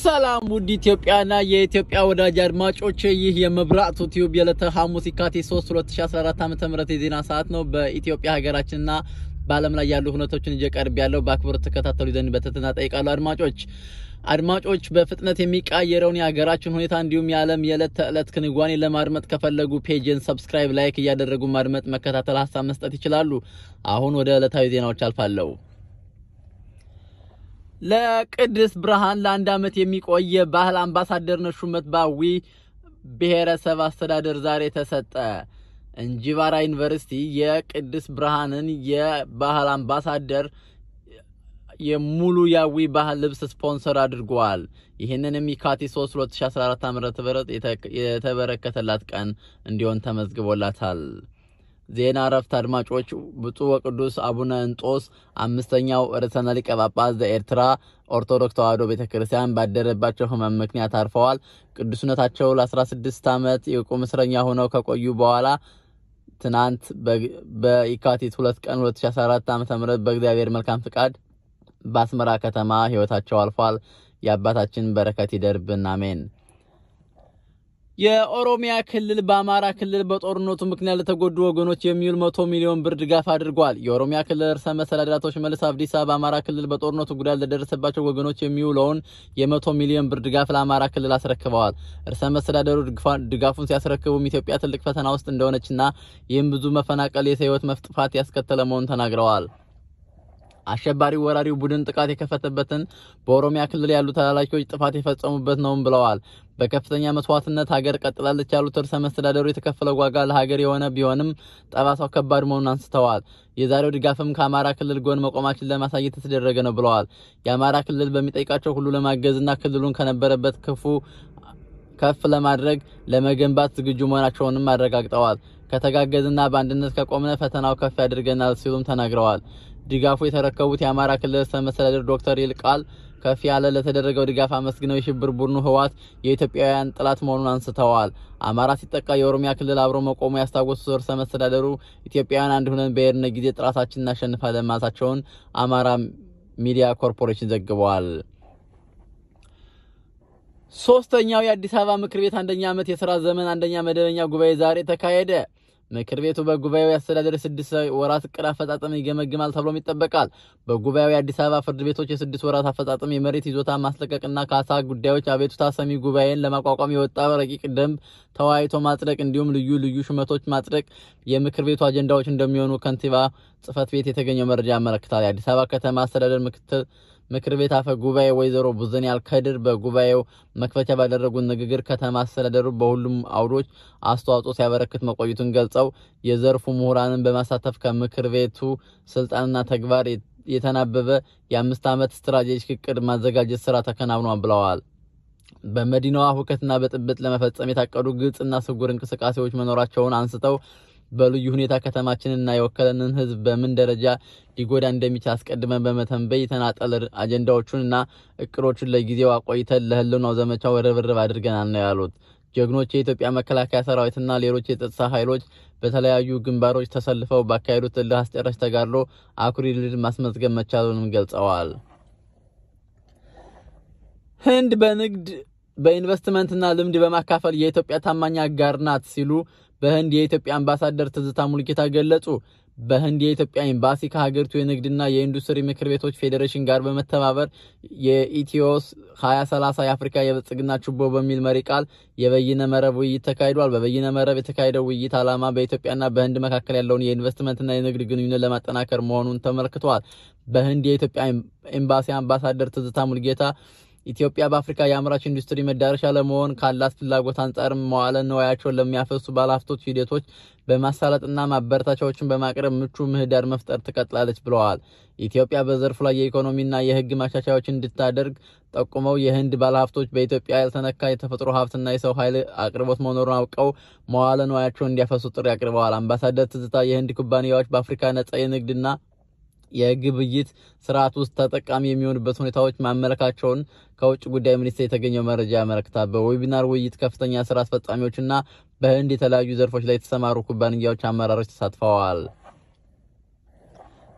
ሰላም ውድ ኢትዮጵያና የኢትዮጵያ ወዳጅ አድማጮች፣ ይህ የመብራቱ ቲዩብ የዕለተ ሐሙስ የካቲት 3 2014 ዓ.ም የዜና ሰዓት ነው። በኢትዮጵያ ሀገራችንና በዓለም ላይ ያሉ ሁነቶችን ይዤ ቀርብ ያለው በአክብሮት ተከታተሉ ዘንድ በትህትና እጠይቃለሁ። አድማጮች አድማጮች በፍጥነት የሚቃየረውን የሀገራችን ሁኔታ እንዲሁም የዓለም የዕለት ተዕለት ክንዋኔ ለማድመጥ ከፈለጉ ፔጅን ሰብስክራይብ፣ ላይክ እያደረጉ ማድመጥ፣ መከታተል፣ ሀሳብ መስጠት ይችላሉ። አሁን ወደ ዕለታዊ ዜናዎች አልፋለሁ። ለቅድስት ብርሃን ለአንድ ዓመት የሚቆይ የባህል አምባሳደርነት ሹመት በአዊ ብሔረሰብ አስተዳደር ዛሬ ተሰጠ። እንጂባራ ዩኒቨርሲቲ የቅድስት ብርሃንን የባህል አምባሳደር የሙሉ የአዊ ባህል ልብስ ስፖንሰር አድርጓል። ይህንንም የካቲት 3 2014 ዓ.ም የተበረከተላት ቀን እንዲሆን ተመዝግቦላታል። ዜና እረፍት አድማጮች፣ ብፁዕ ወቅዱስ አቡነ እንጦስ አምስተኛው ርዕሰ ሊቀ ጳጳስ ዘኤርትራ ኦርቶዶክስ ተዋሕዶ ቤተ ክርስቲያን ባደረባቸው ሕመም ምክንያት አርፈዋል። ቅዱስነታቸው ለ16 ዓመት የቁም እስረኛ ሆነው ከቆዩ በኋላ ትናንት በየካቲት 2 ቀን 2014 ዓ.ም በእግዚአብሔር መልካም ፍቃድ በአስመራ ከተማ ሕይወታቸው አልፏል። የአባታችን በረከት ይደርብን፣ አሜን። የኦሮሚያ ክልል በአማራ ክልል በጦርነቱ ምክንያት ለተጎዱ ወገኖች የሚውል መቶ ሚሊዮን ብር ድጋፍ አድርጓል። የኦሮሚያ ክልል ርዕሰ መስተዳድር አቶ ሽመልስ አብዲሳ በአማራ ክልል በጦርነቱ ጉዳት ለደረሰባቸው ወገኖች የሚውለውን የመቶ ሚሊዮን ብር ድጋፍ ለአማራ ክልል አስረክበዋል። ርዕሰ መስተዳደሩ ድጋፉን ሲያስረክቡም ኢትዮጵያ ትልቅ ፈተና ውስጥ እንደሆነችና ይህም ብዙ መፈናቀል፣ የሰው ሕይወት መጥፋት ያስከተለ መሆኑን ተናግረዋል። አሸባሪው ወራሪው ቡድን ጥቃት የከፈተበትን በኦሮሚያ ክልል ያሉ ተላላኪዎች ጥፋት የፈጸሙበት ነውም ብለዋል። በከፍተኛ መስዋዕትነት ሀገር ቀጥላለች ያሉት ርዕሰ መስተዳደሩ የተከፈለው ዋጋ ለሀገር የሆነ ቢሆንም ጠባሳው ከባድ መሆኑን አንስተዋል። የዛሬው ድጋፍም ከአማራ ክልል ጎን መቆማችን ለማሳየት የተደረገ ነው ብለዋል። የአማራ ክልል በሚጠይቃቸው ሁሉ ለማገዝና ክልሉን ከነበረበት ክፉ ከፍ ለማድረግ ለመገንባት ዝግጁ መሆናቸውንም አረጋግጠዋል። ከተጋገዝና በአንድነት ከቆምነ ፈተናው ከፍ ያደርገናል ሲሉም ተናግረዋል። ድጋፉ የተረከቡት የአማራ ክልል ርዕሰ መስተዳድር ዶክተር ይልቃል ከፍ ያለ ለተደረገው ድጋፍ አመስግነው የሽብር ቡድኑ ህወሓት የኢትዮጵያውያን ጠላት መሆኑን አንስተዋል። አማራ ሲጠቃ የኦሮሚያ ክልል አብሮ መቆሙ ያስታወሱት ርዕሰ መስተዳደሩ ኢትዮጵያውያን አንድ ሆነን በሄድን ጊዜ ጠላታችን እናሸንፋለን ማለታቸውን አማራ ሚዲያ ኮርፖሬሽን ዘግበዋል። ሶስተኛው የአዲስ አበባ ምክር ቤት አንደኛ ዓመት የስራ ዘመን አንደኛ መደበኛ ጉባኤ ዛሬ ተካሄደ። ምክር ቤቱ በጉባኤው የአስተዳደር የስድስት ወራት እቅድ አፈጻጸም ይገመግማል ተብሎም ይጠበቃል። በጉባኤው የአዲስ አበባ ፍርድ ቤቶች የስድስት ወራት አፈጻጸም፣ የመሬት ይዞታ ማስለቀቅና ካሳ ጉዳዮች አቤቱታ ሰሚ ጉባኤን ለማቋቋም የወጣ ረቂቅ ደንብ ተወያይቶ ማጽደቅ እንዲሁም ልዩ ልዩ ሹመቶች ማጽደቅ የምክር ቤቱ አጀንዳዎች እንደሚሆኑ ከንቲባ ጽሕፈት ቤት የተገኘው መረጃ ያመለክታል። የአዲስ አበባ ከተማ አስተዳደር ምክትል ምክር ቤት አፈ ጉባኤ ወይዘሮ ቡዘን ያልከድር በጉባኤው መክፈቻ ባደረጉት ንግግር ከተማ አስተዳደሩ በሁሉም አውዶች አስተዋጽኦ ሲያበረክት መቆየቱን ገልጸው የዘርፉ ምሁራንን በማሳተፍ ከምክር ቤቱ ስልጣንና ተግባር የተናበበ የአምስት ዓመት ስትራቴጂክ እቅድ ማዘጋጀት ስራ ተከናውኗል ብለዋል። በመዲናዋ ሁከትና በጥብጥ ለመፈጸም የታቀዱ ግልጽና ስውር እንቅስቃሴዎች መኖራቸውን አንስተው በልዩ ሁኔታ ከተማችንና የወከለንን ሕዝብ በምን ደረጃ ሊጎዳ እንደሚችል አስቀድመን በመተንበይ የተናጠል አጀንዳዎቹንና እቅዶቹን ለጊዜው አቆይተን ለህልውናው ዘመቻው ርብርብ አድርገናል ነው ያሉት። ጀግኖች የኢትዮጵያ መከላከያ ሰራዊትና ሌሎች የጸጥታ ኃይሎች በተለያዩ ግንባሮች ተሰልፈው ባካሄዱት እልህ አስጨራሽ ተጋድሎ አኩሪ ድል ማስመዝገብ መቻሉንም ገልጸዋል። ህንድ በንግድ በኢንቨስትመንትና ልምድ በማካፈል የኢትዮጵያ ታማኝ አጋር ናት ሲሉ በህንድ የኢትዮጵያ አምባሳደር ትዝታ ሙልጌታ ገለጹ። በህንድ የኢትዮጵያ ኤምባሲ ከሀገሪቱ የንግድና የኢንዱስትሪ ምክር ቤቶች ፌዴሬሽን ጋር በመተባበር የኢትዮስ 2030 የአፍሪካ የብልጽግና ችቦ በሚል መሪ ቃል የበይነ መረብ ውይይት ተካሂዷል። በበይነ መረብ የተካሄደው ውይይት ዓላማ በኢትዮጵያና በህንድ መካከል ያለውን የኢንቨስትመንትና የንግድ ግንኙነት ለማጠናከር መሆኑን ተመልክቷል። በህንድ የኢትዮጵያ ኤምባሲ አምባሳደር ትዝታ ሙልጌታ ኢትዮጵያ በአፍሪካ የአምራች ኢንዱስትሪ መዳረሻ ለመሆን ካላት ፍላጎት አንጻር መዋለ ንዋያቸውን ለሚያፈሱ ባለሀብቶች ሂደቶች በማሳለጥና ማበረታቻዎችን በማቅረብ ምቹ ምህዳር መፍጠር ትቀጥላለች ብለዋል። ኢትዮጵያ በዘርፉ ላይ የኢኮኖሚና የህግ ማሻሻያዎችን እንድታደርግ ጠቁመው የህንድ ባለሀብቶች በኢትዮጵያ ያልተነካ የተፈጥሮ ሀብትና የሰው ኃይል አቅርቦት መኖሩን አውቀው መዋለ ንዋያቸውን እንዲያፈሱ ጥሪ አቅርበዋል። አምባሳደር ትዝታ የህንድ ኩባንያዎች በአፍሪካ ነጻ የንግድና የግብይት ስርዓት ውስጥ ተጠቃሚ የሚሆኑበት ሁኔታዎች ማመለካቸውን ከውጭ ጉዳይ ሚኒስቴር የተገኘው መረጃ ያመለክታል። በዌቢናር ውይይት ከፍተኛ ስራ አስፈጻሚዎችና በህንድ የተለያዩ ዘርፎች ላይ የተሰማሩ ኩባንያዎች አመራሮች ተሳትፈዋል።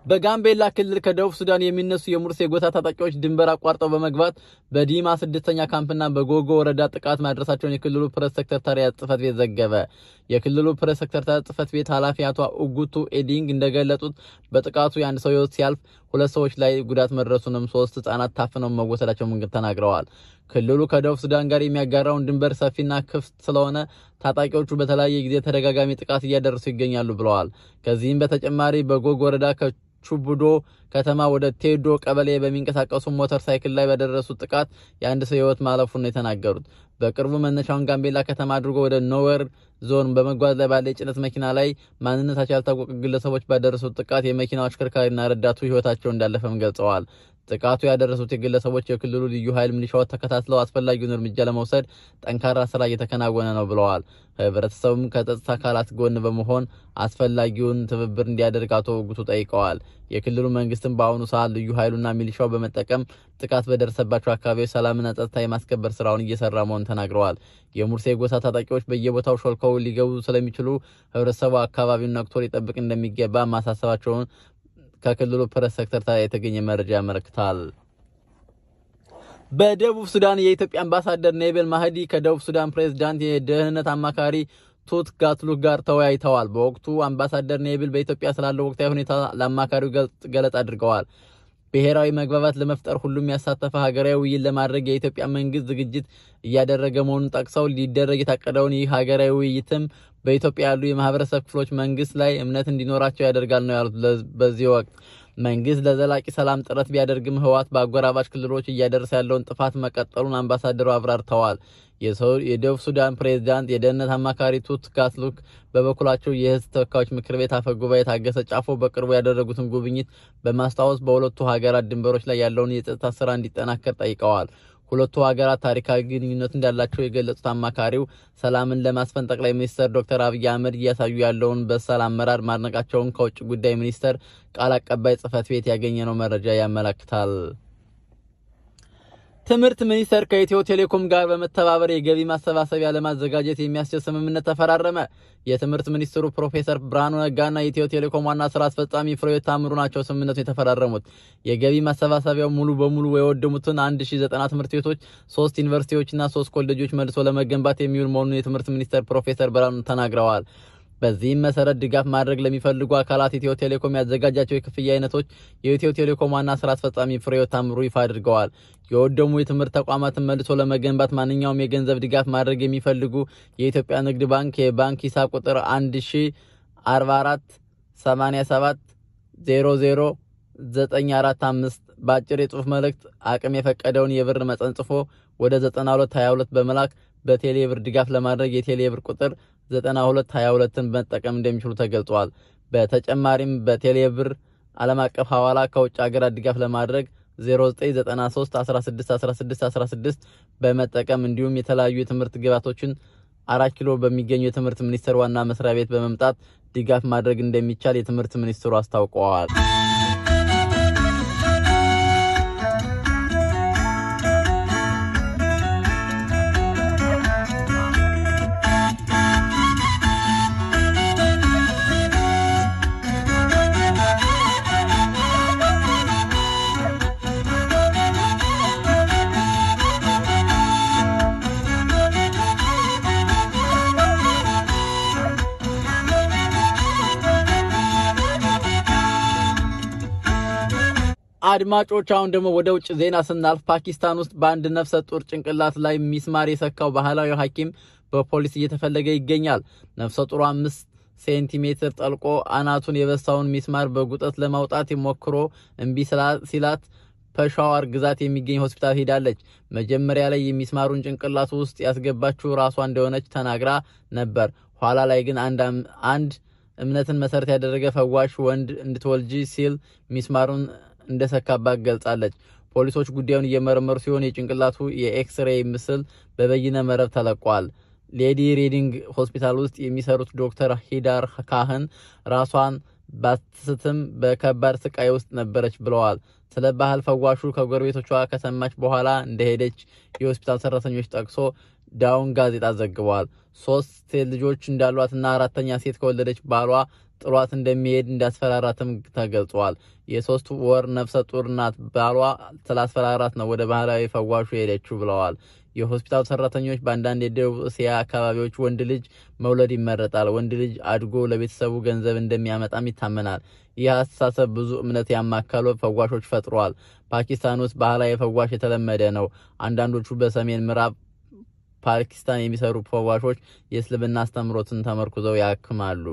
በጋምቤላ ክልል ከደቡብ ሱዳን የሚነሱ የሙርሴ ጎሳ ታጣቂዎች ድንበር አቋርጠው በመግባት በዲማ ስድስተኛ ካምፕና በጎጎ ወረዳ ጥቃት ማድረሳቸውን የክልሉ ፕሬስ ሰክረታሪያት ጽህፈት ቤት ዘገበ። የክልሉ ፕሬስ ሰክረታሪያት ጽህፈት ቤት ኃላፊ አቶ ኡጉቱ ኤዲንግ እንደገለጹት በጥቃቱ የአንድ ሰው ህይወት ሲያልፍ ሁለት ሰዎች ላይ ጉዳት መድረሱንም ሶስት ህጻናት ታፍነው መወሰዳቸውን ተናግረዋል። ክልሉ ከደቡብ ሱዳን ጋር የሚያጋራውን ድንበር ሰፊና ክፍት ስለሆነ ታጣቂዎቹ በተለያየ ጊዜ ተደጋጋሚ ጥቃት እያደረሱ ይገኛሉ ብለዋል። ከዚህም በተጨማሪ በጎግ ወረዳ ከቹቡዶ ከተማ ወደ ቴዶ ቀበሌ በሚንቀሳቀሱ ሞተር ሳይክል ላይ በደረሱት ጥቃት የአንድ ሰው ህይወት ማለፉን ነው የተናገሩት። በቅርቡ መነሻውን ጋምቤላ ከተማ አድርጎ ወደ ኖዌር ዞን በመጓዝ ላይ ባለ የጭነት መኪና ላይ ማንነታቸው ያልታወቀ ግለሰቦች ባደረሱት ጥቃት የመኪናው አሽከርካሪና ረዳቱ ህይወታቸው እንዳለፈም ገልጸዋል። ጥቃቱ ያደረሱት የግለሰቦች የክልሉ ልዩ ኃይል ሚሊሻዎች ተከታትለው አስፈላጊውን እርምጃ ለመውሰድ ጠንካራ ስራ እየተከናወነ ነው ብለዋል። ህብረተሰቡም ከጸጥታ አካላት ጎን በመሆን አስፈላጊውን ትብብር እንዲያደርግ አቶ ውጉቱ ጠይቀዋል። የክልሉ መንግስትም በአሁኑ ሰዓት ልዩ ኃይሉና ሚሊሻው በመጠቀም ጥቃት በደረሰባቸው አካባቢዎች ሰላምና ጸጥታ የማስከበር ስራውን እየሰራ መሆኑን ተናግረዋል። የሙርሴ ጎሳ ታጣቂዎች በየቦታው ሾልከው ሊገቡ ስለሚችሉ ህብረተሰቡ አካባቢውን ነቅቶ ሊጠብቅ እንደሚገባ ማሳሰባቸውን ከክልሉ ፕሬስ ሴክሬታሪ የተገኘ መረጃ ያመለክታል። በደቡብ ሱዳን የኢትዮጵያ አምባሳደር ኔቤል ማህዲ ከደቡብ ሱዳን ፕሬዝዳንት የደህንነት አማካሪ ቱት ጋትሉክ ጋር ተወያይተዋል። በወቅቱ አምባሳደር ኔቤል በኢትዮጵያ ስላለው ወቅታዊ ሁኔታ ለአማካሪው ገለጻ አድርገዋል። ብሔራዊ መግባባት ለመፍጠር ሁሉም ያሳተፈ ሀገራዊ ውይይት ለማድረግ የኢትዮጵያ መንግስት ዝግጅት እያደረገ መሆኑን ጠቅሰው ሊደረግ የታቀደውን ይህ ሀገራዊ ውይይትም በኢትዮጵያ ያሉ የማህበረሰብ ክፍሎች መንግስት ላይ እምነት እንዲኖራቸው ያደርጋል ነው ያሉት። በዚህ ወቅት መንግስት ለዘላቂ ሰላም ጥረት ቢያደርግም ህወሓት በአጎራባች ክልሎች እያደረሰ ያለውን ጥፋት መቀጠሉን አምባሳደሩ አብራርተዋል። የደቡብ ሱዳን ፕሬዝዳንት የደህንነት አማካሪ ቱት ጋትሉክ በበኩላቸው የህዝብ ተወካዮች ምክር ቤት አፈ ጉባኤ ታገሰ ጫፎ በቅርቡ ያደረጉትን ጉብኝት በማስታወስ በሁለቱ ሀገራት ድንበሮች ላይ ያለውን የጸጥታ ስራ እንዲጠናከር ጠይቀዋል። ሁለቱ ሀገራት ታሪካዊ ግንኙነት እንዳላቸው የገለጹት አማካሪው ሰላምን ለማስፈን ጠቅላይ ሚኒስትር ዶክተር አብይ አህመድ እያሳዩ ያለውን በሳል አመራር ማድነቃቸውን ከውጭ ጉዳይ ሚኒስቴር ቃል አቀባይ ጽህፈት ቤት ያገኘነው መረጃ ያመለክታል። ትምህርት ሚኒስቴር ከኢትዮ ቴሌኮም ጋር በመተባበር የገቢ ማሰባሰቢያ ለማዘጋጀት የሚያስችል ስምምነት ተፈራረመ። የትምህርት ሚኒስትሩ ፕሮፌሰር ብርሃኑ ነጋና የኢትዮ ቴሌኮም ዋና ስራ አስፈጻሚ ፍሬሕይወት ታምሩ ናቸው ስምምነቱን የተፈራረሙት። የገቢ ማሰባሰቢያው ሙሉ በሙሉ የወደሙትን 1090 ትምህርት ቤቶች፣ ሶስት ዩኒቨርሲቲዎችና ሶስት ኮሌጆች መልሶ ለመገንባት የሚውል መሆኑን የትምህርት ሚኒስቴር ፕሮፌሰር ብርሃኑ ተናግረዋል። በዚህም መሰረት ድጋፍ ማድረግ ለሚፈልጉ አካላት ኢትዮ ቴሌኮም ያዘጋጃቸው የክፍያ አይነቶች የኢትዮ ቴሌኮም ዋና ስራ አስፈጻሚ ፍሬሕይወት ታምሩ ይፋ አድርገዋል። የወደሙ የትምህርት ተቋማትን መልሶ ለመገንባት ማንኛውም የገንዘብ ድጋፍ ማድረግ የሚፈልጉ የኢትዮጵያ ንግድ ባንክ የባንክ ሂሳብ ቁጥር 1044 87 00 945 በአጭር የጽሁፍ መልእክት አቅም የፈቀደውን የብር መጠን ጽፎ ወደ 9222 በመላክ በቴሌ ብር ድጋፍ ለማድረግ የቴሌ ብር ቁጥር 9222ን መጠቀም እንደሚችሉ ተገልጿል። በተጨማሪም በቴሌ ብር ዓለም አቀፍ ሐዋላ ከውጭ ሀገራት ድጋፍ ለማድረግ 0993 16 16 16 በመጠቀም እንዲሁም የተለያዩ የትምህርት ግብዓቶችን አራት ኪሎ በሚገኙ የትምህርት ሚኒስቴር ዋና መስሪያ ቤት በመምጣት ድጋፍ ማድረግ እንደሚቻል የትምህርት ሚኒስትሩ አስታውቀዋል። አድማጮች አሁን ደግሞ ወደ ውጭ ዜና ስናልፍ ፓኪስታን ውስጥ በአንድ ነፍሰ ጡር ጭንቅላት ላይ ሚስማር የሰካው ባህላዊ ሐኪም በፖሊስ እየተፈለገ ይገኛል። ነፍሰ ጡሩ አምስት ሴንቲሜትር ጠልቆ አናቱን የበሳውን ሚስማር በጉጠት ለማውጣት ሞክሮ እምቢ ሲላት ፔሻዋር ግዛት የሚገኝ ሆስፒታል ሄዳለች። መጀመሪያ ላይ የሚስማሩን ጭንቅላቱ ውስጥ ያስገባችው ራሷ እንደሆነች ተናግራ ነበር። ኋላ ላይ ግን አንድ እምነትን መሰረት ያደረገ ፈዋሽ ወንድ እንድትወልጂ ሲል ሚስማሩን እንደሰካባት ገልጻለች። ፖሊሶች ጉዳዩን እየመረመሩ ሲሆን የጭንቅላቱ የኤክስሬይ ምስል በበይነ መረብ ተለቋል። ሌዲ ሪዲንግ ሆስፒታል ውስጥ የሚሰሩት ዶክተር ሂዳር ካህን ራሷን ባትስትም በከባድ ስቃይ ውስጥ ነበረች ብለዋል። ስለ ባህል ፈዋሹ ከጎረቤቶቿ ከሰማች በኋላ እንደሄደች የሆስፒታል ሰራተኞች ጠቅሶ ዳውን ጋዜጣ ዘግቧል። ሶስት ሴት ልጆች እንዳሏትና አራተኛ ሴት ከወለደች ባሏ ጥሏት እንደሚሄድ እንዳስፈራራትም ተገልጿል። የሶስት ወር ነፍሰ ጡር ናት። ባሏ ስላስፈራራት ነው ወደ ባህላዊ ፈዋሹ ሄደችው ብለዋል። የሆስፒታል ሰራተኞች በአንዳንድ የደቡብ እስያ አካባቢዎች ወንድ ልጅ መውለድ ይመረጣል። ወንድ ልጅ አድጎ ለቤተሰቡ ገንዘብ እንደሚያመጣም ይታመናል። ይህ አስተሳሰብ ብዙ እምነት ያማከሉ ፈዋሾች ፈጥሯል። ፓኪስታን ውስጥ ባህላዊ ፈዋሽ የተለመደ ነው። አንዳንዶቹ በሰሜን ምዕራብ ፓኪስታን የሚሰሩ ፈዋሾች የእስልምና አስተምሮትን ተመርኩዘው ያክማሉ።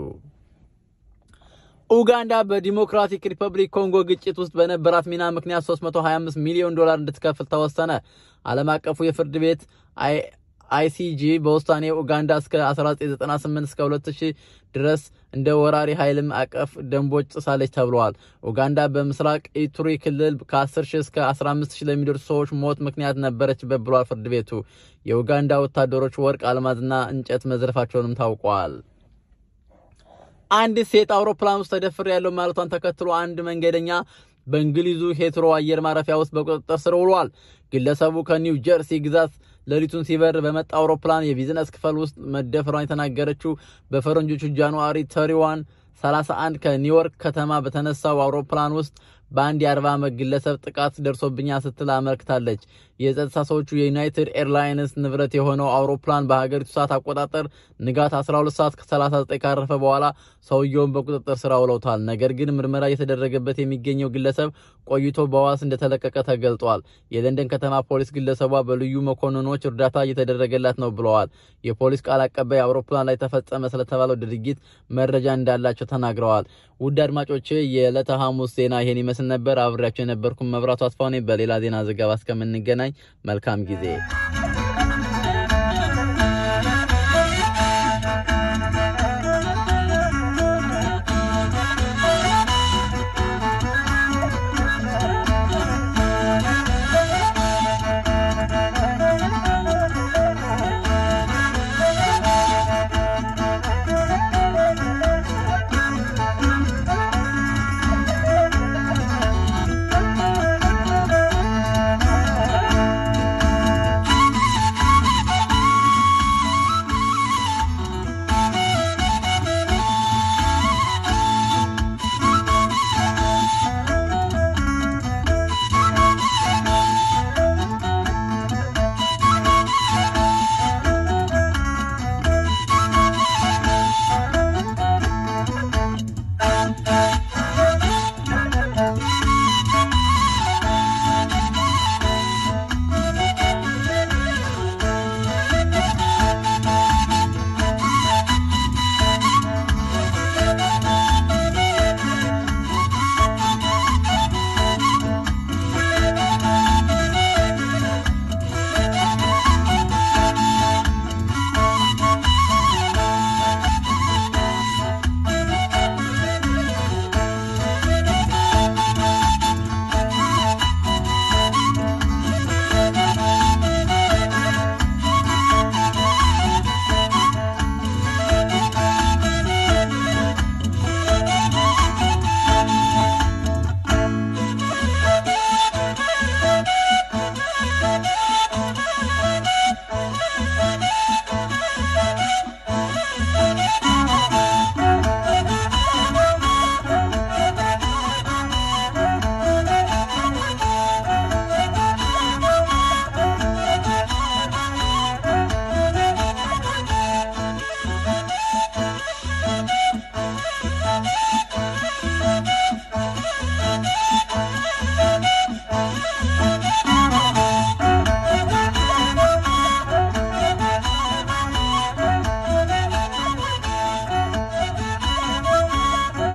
ኡጋንዳ በዲሞክራቲክ ሪፐብሊክ ኮንጎ ግጭት ውስጥ በነበራት ሚና ምክንያት 325 ሚሊዮን ዶላር እንድትከፍል ተወሰነ። ዓለም አቀፉ የፍርድ ቤት አይሲጂ በውሳኔ ኡጋንዳ እስከ 1998 እስከ 2000 ድረስ እንደ ወራሪ ኃይልም አቀፍ ደንቦች ጥሳለች ተብለዋል። ኡጋንዳ በምስራቅ ኢቱሪ ክልል ከ10 ሺህ እስከ 15 ሺህ ለሚደርሱ ሰዎች ሞት ምክንያት ነበረችበት ብሏል ፍርድ ቤቱ። የኡጋንዳ ወታደሮች ወርቅ፣ አልማዝና እንጨት መዝረፋቸውንም ታውቋል። አንዲት ሴት አውሮፕላን ውስጥ ተደፍሬ ያለው ማለቷን ተከትሎ አንድ መንገደኛ በእንግሊዙ ሄትሮ አየር ማረፊያ ውስጥ በቁጥጥር ስር ውሏል። ግለሰቡ ከኒው ጀርሲ ግዛት ሌሊቱን ሲበር በመጣ አውሮፕላን የቢዝነስ ክፍል ውስጥ መደፈሯን የተናገረችው በፈረንጆቹ ጃንዋሪ ተሪዋን 31 ከኒውዮርክ ከተማ በተነሳው አውሮፕላን ውስጥ በአንድ የአርባ ዓመት ግለሰብ ጥቃት ደርሶብኛል ስትል አመልክታለች። የጸጥታ ሰዎቹ የዩናይትድ ኤርላይንስ ንብረት የሆነው አውሮፕላን በሀገሪቱ ሰዓት አቆጣጠር ንጋት 12 ሰዓት ከ39 ካረፈ በኋላ ሰውየውን በቁጥጥር ስር አውለውታል። ነገር ግን ምርመራ እየተደረገበት የሚገኘው ግለሰብ ቆይቶ በዋስ እንደተለቀቀ ተገልጧል። የለንደን ከተማ ፖሊስ ግለሰቧ በልዩ መኮንኖች እርዳታ እየተደረገላት ነው ብለዋል። የፖሊስ ቃል አቀባይ አውሮፕላን ላይ ተፈጸመ ስለተባለው ድርጊት መረጃ እንዳላቸው ተናግረዋል። ውድ አድማጮቼ የዕለተ ሐሙስ ዜና ይሄን ይመስል ነበር። አብሬያቸው የነበርኩም መብራቱ አስፋው ነኝ። በሌላ ዜና ዘገባ እስከምንገናኝ መልካም ጊዜ